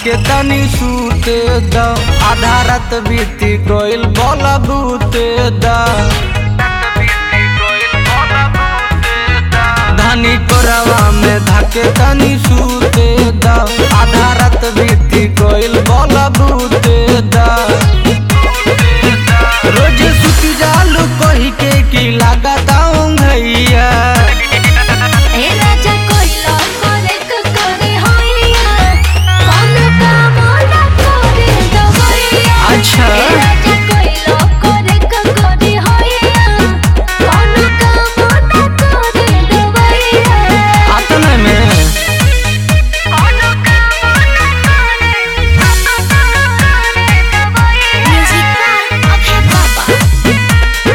धाके तनी सूते द आधा रात बीती कोइल बोला बूते द धनी कोरवा में धाके तनी सूते द आधा रात बीती कोइल बोला बूते द रोज सुती जालू कही के की लागता भैया ए राजा कोइला करे क करे होइया कौन काम ना करे दवैया अच्छा। ए राजा कोइला करे क करे होइया कौन काम ना करे दवैया आतने में कौन काम ना करे दवैया म्यूजिक बाय अभय बाबा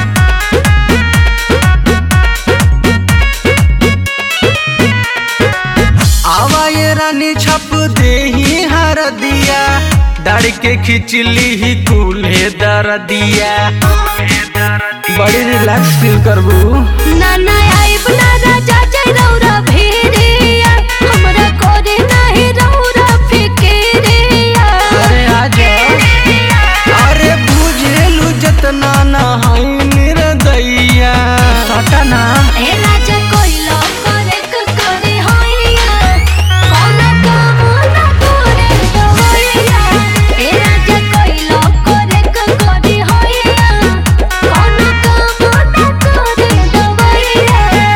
आवा ये रानी छप दे ही हर दिया डर के खिचली ही कूल्हे दर दिया बड़ी रिलैक्स फील करबू नाना आइब ना राजा जय रौरा भेड़िया हमरा कोरे नाही रौरा फिकेरिया अरे आजा अरे बुझेलू जतना ना हई निर्दइया सटना ए राजा कोइला करे क करे होइया कौन काम ना करे दवैया ए राजा कोइला करे क करे होइया कौन काम ना करे दवैया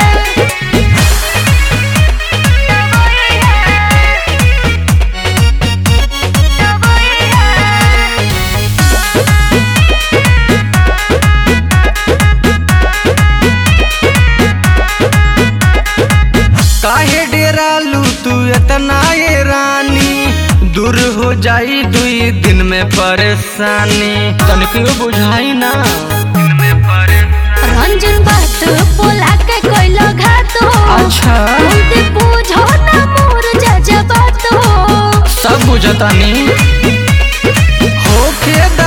काहे डेरालू तू इतना ये रानी दूर हो जाई दुई दिन में परेशानी तनिको बुझाई ना रंजन बात बोला के कोइला घात हो अच्छा बोलते पूछो ना मोर जज बात हो सब बुझतानी होखे द